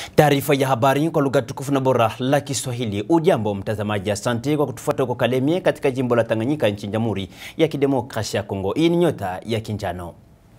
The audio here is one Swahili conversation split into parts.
Taarifa ya habari kwa lugha tukufu na bora la Kiswahili. Ujambo mtazamaji, asante kwa kutufuata huko Kalemie katika jimbo la Tanganyika nchini Jamhuri ya Kidemokrasia ya Kongo. Hii ni Nyota ya Kinjano.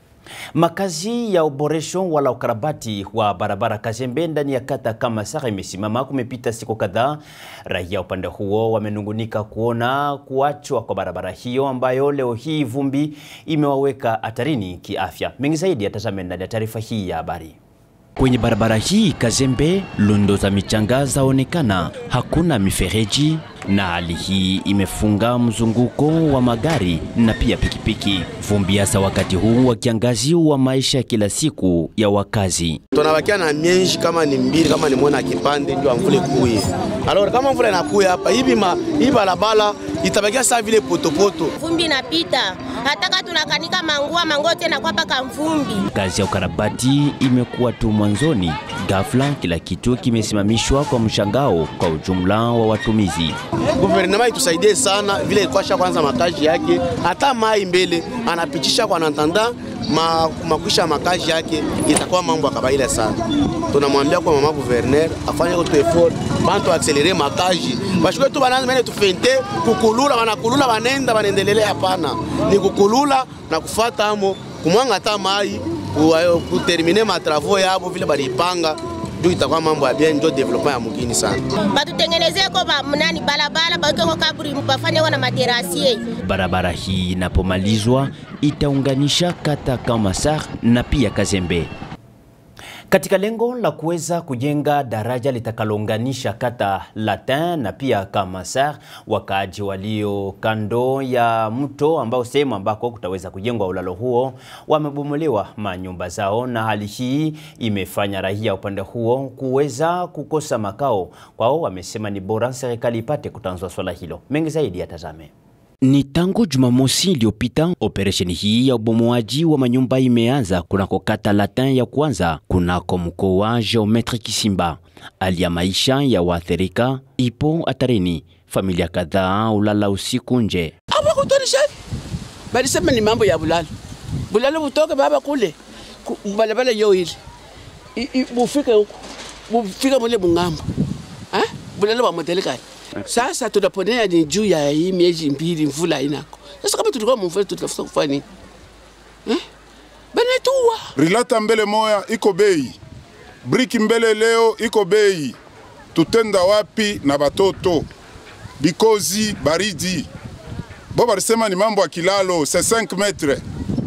Makazi ya uboresho wala ukarabati wa barabara Kazembe ndani ya kata Kamasara imesimama kumepita siku kadhaa. Raia upande huo wamenungunika kuona kuachwa kwa barabara hiyo ambayo leo hii vumbi imewaweka hatarini kiafya. Mengi zaidi atazame ndani ya taarifa hii ya habari. Kwenye barabara hii Kazembe, lundo za michanga zaonekana, hakuna mifereji na hali hii imefunga mzunguko wa magari na pia pikipiki. Vumbi hasa wakati huu wa kiangazi wa maisha ya kila siku ya wakazi. Tunabakia na mienji kama ni mbili kama ni mwana kipande ndio amvule kuye. Alors kama mvula inakuya hapa hivi ma hii barabara itabakia saa vile potopoto. Vumbi inapita. Hataka tunakanika mangua manguo tena kwa paka mvumbi. Kazi ya ukarabati imekuwa tu mwanzoni, ghafla kila kitu kimesimamishwa kwa mshangao kwa ujumla wa watumizi. Guvernema itusaidie sana vile ikwasha kwanza makazi yake, hata mai mbele anapitisha kwa nantanda ma, makwisha makazi yake itakuwa mambo ya kawaida sana. Tunamwambia kwa mama gouverneur afanye kwa effort bantu accelere makazi bashike tu bananza mene tufente kukulula wanakulula wanenda wanaendelea, hapana ni kukulula na kufata amo kumwanga hata mai kutermine matravaux yabo vile balipanga ndio itakuwa mambo ya bien, ndio development ya mugini sana. Batutengenezee ko ba mnani balabala baweke ko kaburi bafanye wana materasie. Barabara hii inapomalizwa itaunganisha kata Kamasar na pia Kazembe katika lengo la kuweza kujenga daraja litakalounganisha kata Latin na pia Kamasar. Wakaaji walio kando ya mto ambao sehemu ambako kutaweza kujengwa ulalo huo wamebomolewa manyumba zao, na hali hii imefanya raia upande huo kuweza kukosa makao kwao. Wamesema ni bora serikali ipate kutanzua swala hilo. Mengi zaidi yatazame. Ni tangu Jumamosi iliyopita operesheni hii ya ubomoaji wa manyumba imeanza kunako kata Latin ya kwanza kunako mkoa Geometre Kisimba. Hali ya maisha ya waathirika ipo hatarini, familia kadhaa ulala usiku nje. Abakutonisha balisema ni mambo ya bulalo bulalo, butoke baba kule balabala yo ile bufike huko bufike mule bungambo eh, bulalo wa modelikani sasa tunaponea ni juu ya hii miezi mbili mvula inako. Sasa kama tulikuwa mvula tutafuta kufanya nini? Eh? Banetua. Rilata mbele moya iko bei. Briki mbele leo iko bei. Tutenda wapi na batoto? Bikozi baridi. Bo balisema ni mambo ya kilalo, c'est 5 metres.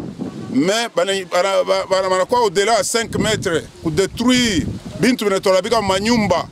Mais banakuwa au-delà ya 5 metres kudetruire bintu vinatolabika manyumba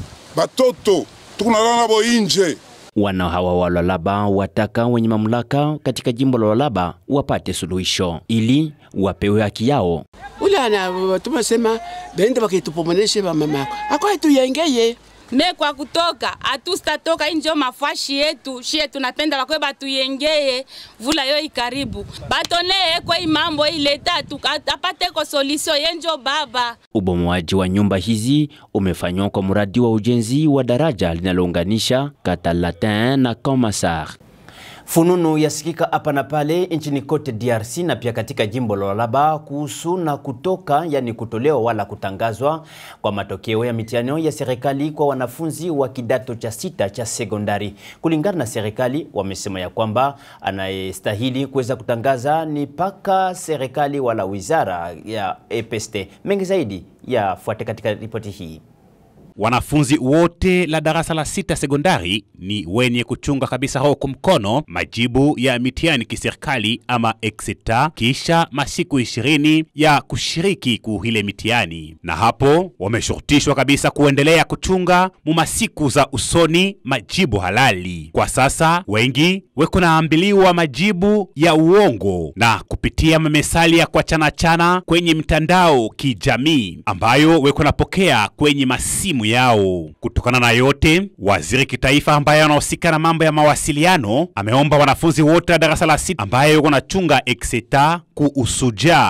batoto tukunalala nabo inje. Wana hawa wa Lualaba wataka wenye mamlaka katika jimbo la Lualaba wapate suluhisho ili wapewe haki yao. Ule ana watu sema bende bakitupomoneshe ba mama ako tuyengeye me kwa kutoka hatustatoka injo mafashi yetu shie tunapenda bakwe batuyengeye vula yo ikaribu batonee kwa imambo ileta apate ko solution yenjo baba. Ubomoaji wa nyumba hizi umefanywa kwa mradi wa ujenzi wa daraja linalounganisha kata Latin na Kamasar. Fununu yasikika hapa na pale nchini kote DRC na pia katika jimbo la Lualaba kuhusu na kutoka yani kutolewa wala kutangazwa kwa matokeo ya mitihani ya serikali kwa wanafunzi wa kidato cha sita cha sekondari. Kulingana na serikali, wamesema ya kwamba anayestahili kuweza kutangaza ni paka serikali wala wizara ya EPST. Mengi zaidi yafuate katika ripoti hii. Wanafunzi wote la darasa la sita sekondari ni wenye kuchunga kabisa huku mkono majibu ya mitihani kiserikali ama exeta kisha masiku ishirini ya kushiriki kuhile mitihani, na hapo wameshurutishwa kabisa kuendelea kuchunga mu masiku za usoni majibu halali. Kwa sasa wengi weko naambiliwa majibu ya uongo na kupitia mamesali ya kuachanachana kwenye mtandao kijamii ambayo weko napokea kwenye masimu yao. Kutokana na yote, waziri kitaifa ambaye anahusika na mambo ya mawasiliano ameomba wanafunzi wote wa darasa la sita ambaye wako nachunga exeta kuusuja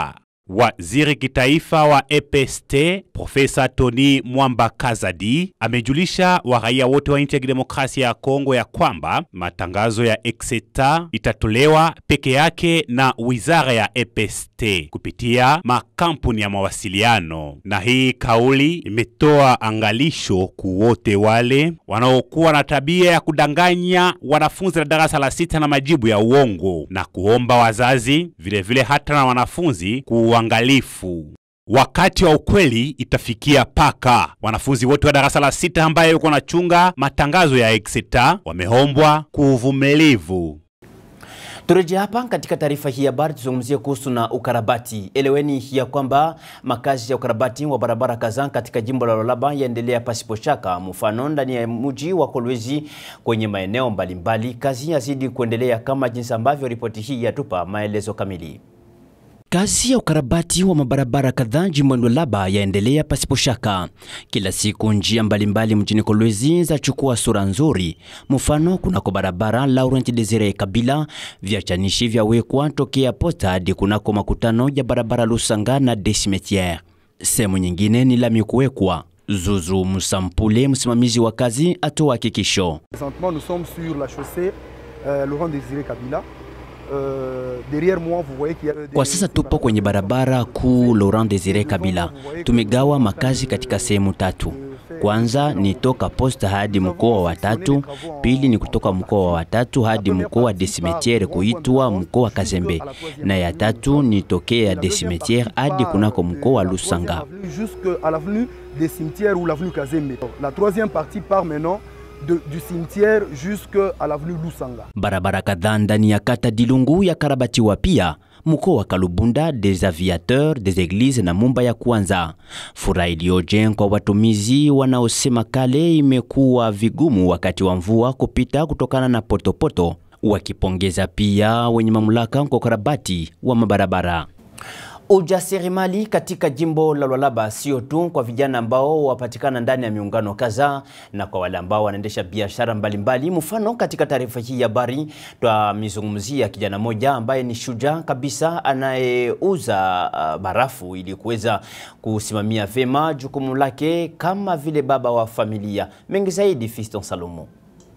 Waziri kitaifa wa EPST Profesa Tony Mwamba Kazadi amejulisha waraia wote wa nchi ya kidemokrasia ya Kongo ya kwamba matangazo ya Exeta itatolewa peke yake na wizara ya EPST kupitia makampuni ya mawasiliano, na hii kauli imetoa angalisho kuwote wale wanaokuwa na tabia ya kudanganya wanafunzi la darasa la sita na majibu ya uongo na kuomba wazazi vilevile vile hata na wanafunzi kuuangalifu. Wakati wa ukweli itafikia paka. Wanafunzi wote wa darasa la sita ambaye yuko nachunga matangazo ya Exeter wameombwa kuuvumilivu. Turejea hapa katika taarifa hii habari, tuzungumzie kuhusu na ukarabati. Eleweni ya kwamba makazi ya ukarabati wa barabara kadhaa katika jimbo la Lualaba yaendelea pasipo shaka, mfano ndani ya mji wa Kolwezi kwenye maeneo mbalimbali. Kazi yazidi kuendelea kama jinsi ambavyo ripoti hii yatupa maelezo kamili. Kazi ya ukarabati wa mabarabara kadhaa jimboni Lualaba yaendelea pasipo shaka. Kila siku njia mbalimbali mjini Kolwezi zachukua sura nzuri. Mfano, kunako barabara Laurent Desire Kabila viachanishi vyawekwa tokea posta hadi kunako makutano ya barabara Lusanga na Desimetiere. Sehemu nyingine ni lami kuwekwa. Zuzu Musampule, msimamizi wa kazi, atoa hakikisho. Présentement, nous sommes sur la chaussée euh, Laurent Désiré Kabila. Euh, derrière moi, vous voyez qu'il y a des- Kwa sasa tupo kwenye barabara kuu Laurent Desire Kabila. Tumegawa makazi katika sehemu tatu. Kwanza ni toka posta hadi mkoa wa tatu, pili ni kutoka mkoa wa tatu hadi mkoa wa Desimetiere kuitwa mkoa wa Kazembe, na ya tatu ni tokea Desimetiere hadi kunako mkoa wa Lusanga. Jusqu'à l'avenue des cimetières ou l'avenue Kazembe. La troisième partie part maintenant de- du cimetière jusqu'à l'avenue Lusanga. Barabara kadhaa ndani ya kata Dilungu ya karabatiwa pia mkoa wa Kalubunda, des aviateurs, des églises na mumba ya kwanza. Furaha iliyoje kwa watumizi wanaosema kale imekuwa vigumu wakati wa mvua kupita kutokana na potopoto, wakipongeza pia wenye mamlaka kwa ukarabati wa mabarabara. Ujasiriamali katika jimbo la Lualaba sio tu kwa vijana ambao wapatikana ndani ya miungano kadhaa na kwa wale ambao wanaendesha biashara mbalimbali. Mfano, katika taarifa hii ya habari twamizungumzia kijana moja ambaye ni shujaa kabisa anayeuza uh, barafu ili kuweza kusimamia vyema jukumu lake kama vile baba wa familia. Mengi zaidi, Fiston Salomo.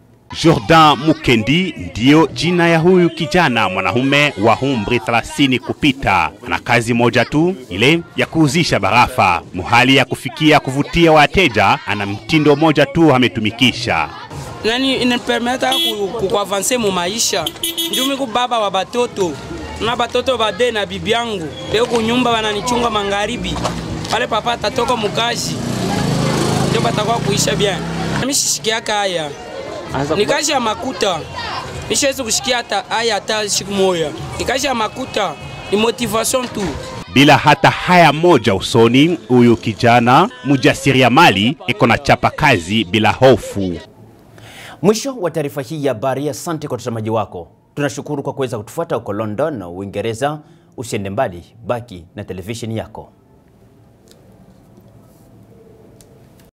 Jordan Mukendi ndiyo jina ya huyu kijana mwanaume wa umri 30 kupita. Ana kazi moja tu, ile ya kuuzisha barafa. Muhali ya kufikia kuvutia wateja, ana mtindo moja tu ametumikisha. nani inapermeta kuavanse mu maisha njumi ku baba wa batoto na batoto bade na bibi yangu leo kunyumba wananichunga magharibi pale papa atatoka mukazi ndio batakuwa kuisha bien mimi shishikiaka haya ni kazi ya makuta mishawezi kushikia hata haya hata siku moya ni kazi ya makuta ni motivation tu Bila hata haya moja usoni, huyu kijana mjasiriamali iko na chapa kazi bila hofu. Mwisho wa taarifa hii ya habari. Asante kwa utazamaji wako. Tunashukuru kwa kuweza kutufuata huko London na Uingereza. Usiende mbali, baki na televisheni yako.